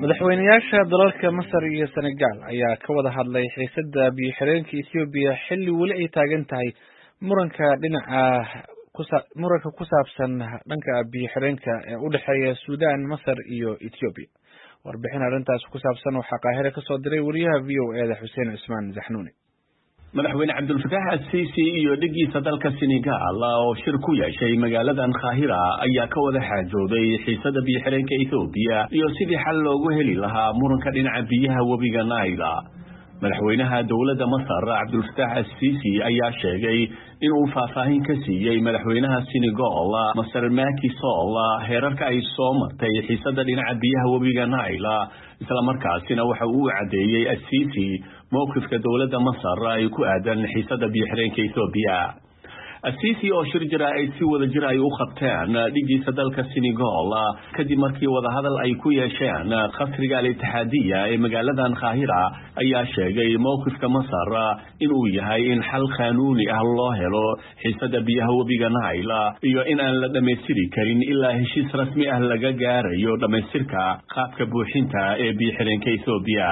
madaxweynayaasha dalalka masar iyo senegal ayaa ka wada hadlay xiisada biyo xireenka ethoobiya xilli weli ay taagan tahay muranka dhinaca muranka ku saabsan dhanka biyo xireenka ee u dhexeeya sudan masar iyo ethoobiya warbixin arrintaas ku saabsan waxaa qaahire kasoo diray wariyaha v o eda xuseen cismaan zaxnuuni madaxweyne cabdulfataax asiisi iyo dhigiisa dalka senegal oo shir ku yeeshay magaaladan kaahira ayaa ka wada xaajooday xiisada biyoxireenka ethoobiya iyo sidii xal loogu heli lahaa muranka dhinaca biyaha webiga naila madaxweynaha dowladda masar cabdulfataax asiisi ayaa sheegay inuu faahfaahin ka siiyey madaxweynaha senegal masar maki sol heerarka ay soo martay xiisada dhinaca biyaha webiga naila islamarkaasina waxa uu caddeeyey asiisi mowqifka dowladda masar ay ku aadan xiisada biyoxireenka ethoobiya asiisi oo shir jira ay si wada jir ay u qabteen dhigiisa dalka senegal kadib markii wadahadal ay ku yeesheen khasriga al-itixaadiya ee magaaladan kaahira ayaa sheegay mowqifka masar inuu yahay in xal qaanuuni ah loo helo xiisada biyaha webiga naila iyo in aan la dhammaystiri karin ilaa heshiis rasmi ah laga gaarayo dhammaystirka qaabka buuxinta ee biyoxireenka ethoobiya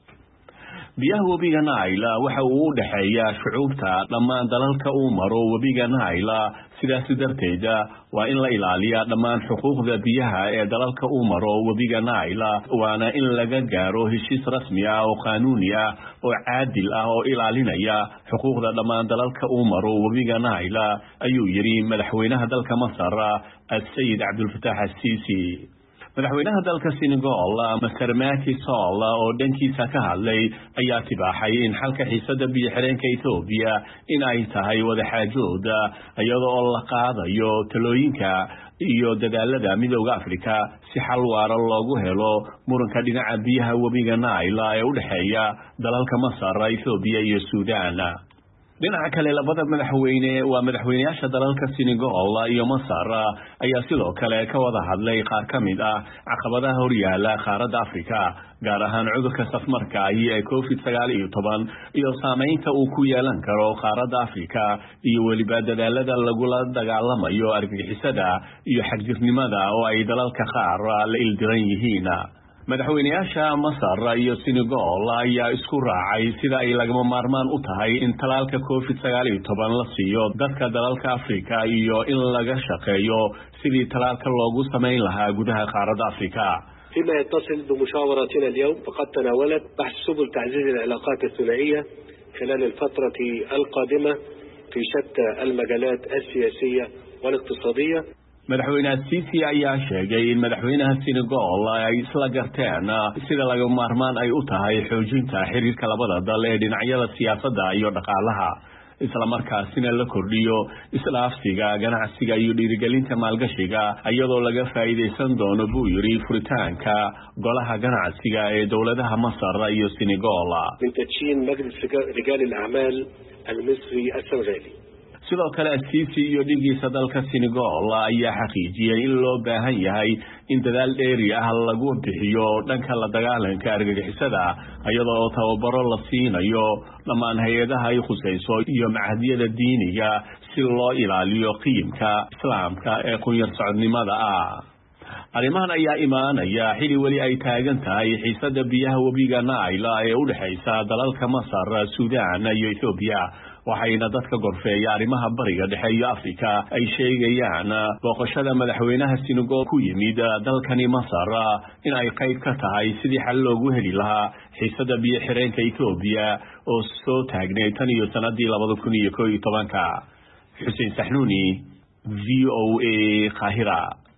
biyaha webiga naila waxa uu u dhexeeyaa shucuubta dhammaan dalalka uu maro webiga naila sidaasi darteeda waa in la ilaaliyaa dhammaan xuquuqda biyaha ee dalalka uu maro webiga naila waana in laga gaaro heshiis rasmi ah oo qaanuuni ah oo caadil ah oo ilaalinaya xuquuqda dhammaan dalalka uu maro webiga naila ayuu yidhi madaxweynaha dalka masar asayid cabdulfataax asiisi madaxweynaha dalka senegal master maki sol oo dhankiisa ka hadlay ayaa tibaaxay in xalka xiisada biyoxireenka ethoobiya in ay tahay wadaxaajooda iyada oo la qaadayo talooyinka iyo dadaalada midooda africa si xal waara loogu helo muranka dhinaca biyaha webiga naila ee u dhexeeya dalalka masar ethoobiya iyo suudan dhinaca kale labada madaxweyne waa madaxweyneyaasha dalalka senegal iyo masar ayaa sidoo kale ka wada hadlay qaar ka mid ah caqabadaha horyaala qaaradda africa gaar ahaan cudurka safmarka ahi ee covid sagaal iyo toban iyo saameynta uu ku yeelan karo qaaradda africa iyo weliba dadaalada lagula dagaalamayo argagixisada iyo xagjirnimada oo ay dalalka qaar la ildiran yihiin madaxweyneyaasha masar iyo senegal ayaa isku raacay sida ay lagama maarmaan u tahay in talaalka covid sagaal iyo toban la siiyo dadka dalalka africa iyo in laga shaqeeyo sidii talaalka loogu samayn lahaa gudaha qaaradda africa فيما يتصل بمشاوراتنا اليوم فقد تناولت بحث سبل تعزيز العلاقات الثنائية خلال الفترة القادمة في شتى المجالات السياسية والاقتصادية madaxweyne asiisi ayaa sheegay in madaxweynaha senegal ay isla garteen sida laga maarmaan ay u tahay xoojinta xiriirka labada dal ee dhinacyada siyaasadda iyo dhaqaalaha islamarkaasina la kordhiyo isdhaafsiga ganacsiga iyo dhiirigelinta maalgashiga iyadoo laga faa'iidaysan doono buu yidhi furitaanka golaha ganacsiga ee dowladaha masar iyo senegal من تدشين مجلس رجال الأعمال المصري السنغالي sidoo kale asiisi iyo dhigiisa dalka senegal ayaa xaqiijiyey in loo baahan yahay in dadaal dheeri ah lagu bixiyo dhanka la dagaalanka argagixisada iyada oo tababaro la siinayo dhammaan hay-adaha ay khusayso iyo macahdiyada diiniga si loo ilaaliyo qiimka islaamka ee qunyar socodnimada ah arrimahan ayaa imaanaya xili weli ay taagan tahay xiisada biyaha webiga naila ee u dhexaysa dalalka masar suudan iyo ethoobiya waxayna dadka gorfeeya arrimaha bariga dhexe iyo africa ay sheegayaan booqashada madaxweynaha senegal ku yimid dalkani masar in ay qayb ka tahay sidii xal loogu heli lahaa xiisada biyo xireenka ethoobiya oo soo taagnay tan iyo sanadii labada kun iyo ko iyo tobanka xuseen saxnuuni v o a kahira